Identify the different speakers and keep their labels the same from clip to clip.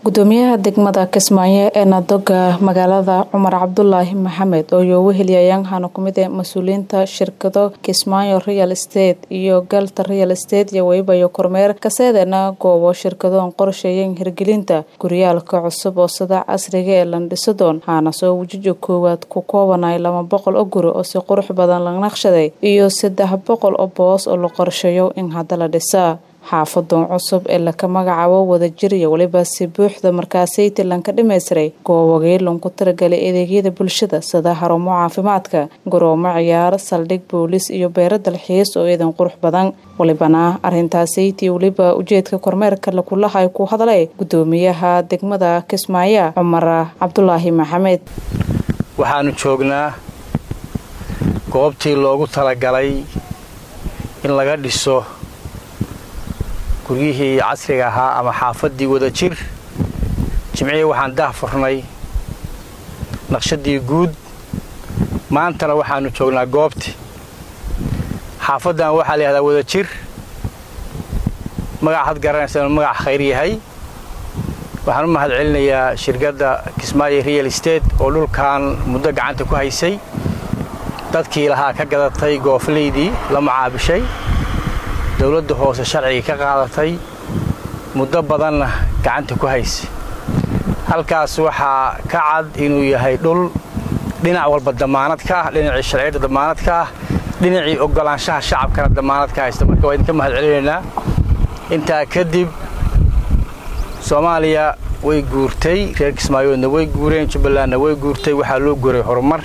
Speaker 1: gudoomiyaha degmada kismaayo ee nadoga magaalada cumar cabdulaahi maxamed oo yoogu heliyayaan waxaana kumid ah mas-uuliyiinta shirkado kismaayo real estate iyo galta real estate iyo weybayo kormeer kaseedana goobo shirkadoon qorsheeyeen hirgelinta guryaalka cusub oo sida casriga ee landhisadoon waxaana soo wajijo koowaad ku koobanay laba boqol oo guri oo si qurux badan la naqshaday iyo saddex boqol oo boos oo la qorsheeyo in hadda la dhisa xaafadoon cusub ee laka magacaabo wadajir iyo weliba si buuxda markaasaytii lanka dhamaystiray goobogii lanku tiragalay adeegyada bulshada sida xarumo caafimaadka garoomo ciyaar saldhig booliis iyo beero dalxiis oo iidan qurux badan walibana arrintaasaytii weliba ujeedka kormeerka lakulahay ku hadlay gudoomiyaha degmada kismaayo cumar cabdulaahi maxamed
Speaker 2: waxaanu joognaa goobtii loogu talagalay in laga dhiso guryihii casriga ahaa ama xaafaddii wadajir jimcihii waxaan daah furnay naqshadii guud maantana waxaannu joognaa goobtii xaafaddan waxaa la yihahdaa wadajir magac had garanaysa inuu magac khayr yahay waxaan u mahad celinayaa shirkadda kismaayo real estate oo dhulkan muddo gacanta ku haysay dadkii lahaa ka gadatay gooflaydii la macaabishay dowladda hoose sharcigii ka qaadatay muddo badanna gacanta ku haysay halkaas waxaa ka cad inuu yahay dhul dhinac walba damaanad ka ah dhinacii sharciyadda damaanad ka ah dhinacii oggolaanshaha shacabkana damaanad ka haysta marka waa idinka mahad celinaynaa intaa kadib soomaaliya way guurtay reer kismaayoodna way guureen jubbalandna way guurtay waxaa loo guuray horumar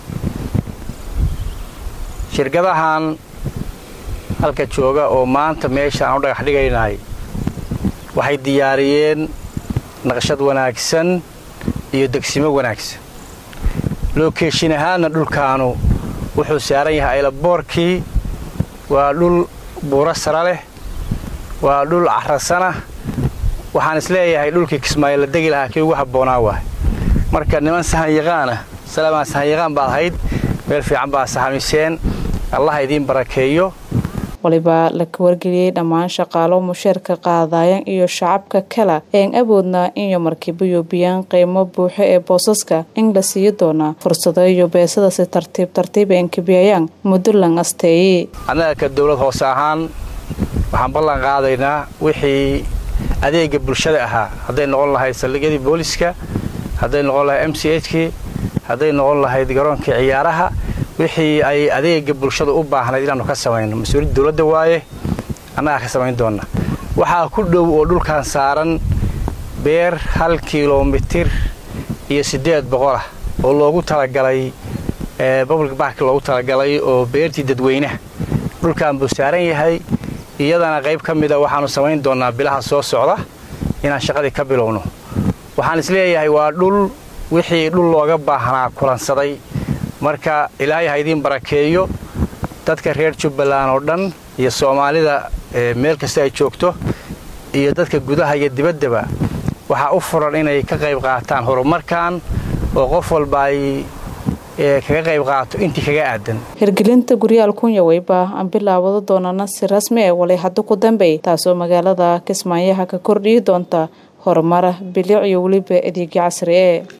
Speaker 2: shirkadahan halka jooga oo maanta meesha aan u dhagax dhigaynahay waxay diyaariyeen naqshad wanaagsan iyo degsimo wanaagsan lookeeshin ahaanna dhulkaanu wuxuu saaran yahay aylaboorkii waa dhul buuro sara leh waa dhul carasana waxaan isleeyahay dhulkii kismaayo la degi lahaa kii ugu habboonaa waay marka niman sahanyaqaana salaamaan sahanyaqaan baad ahayd meel fiican baa sahamiseen allah idiin barakeeyo
Speaker 1: waliba laka wargeliyey dhammaan shaqaalo musheerka qaadayan iyo shacabka kala een awoodna inyo markiibayo biyaan qiimo buuxo ee boosaska in la siiyo doonaa fursado iyo beesada si tartiib tartiib een kabiyayaan muddo lan asteeye
Speaker 2: annaga ka dowlad hoose ahaan waxaan ballan qaadaynaa wixii adeega bulshada ahaa hadday noqon lahayd saldhigyadii booliska hadday noqon lahayd m c hkii hadday noqon lahayd garoonkii ciyaaraha wixii ay adeega bulshada u baahnayd inaannu ka samayno mas-uuliyadda dowladda waaye annagaa ka samayn doonna waxaa ku dhow oo dhulkan saaran beer hal kilomitir iyo siddeed boqol ah oo loogu talagalay public bark loogu talagalay oo beertii dadweynaha dhulkan buu saaran yahay iyadana qayb ka mida waxaannu samayn doonnaa bilaha soo socda inaan shaqadii ka bilowno waxaan isleeyahay waa dhul wixii dhul looga baahnaa kulansaday marka ilaahay ha idiin barakeeyo dadka reer jubbaland oo dhan iyo soomaalida meel kasta ay joogto iyo dadka gudaha iyo dibaddaba waxaa u furan inay ka qayb qaataan horumarkan oo qof walba ay kaga qayb qaato intii kaga aadan
Speaker 1: hirgelinta guryaal kunya weyba aan bilaawado doonana si rasmi ah walay hadda ku dambey taasoo magaalada kismaayaha ka kordhiyi doonta horumara bilic iyo weliba adeegyo casri e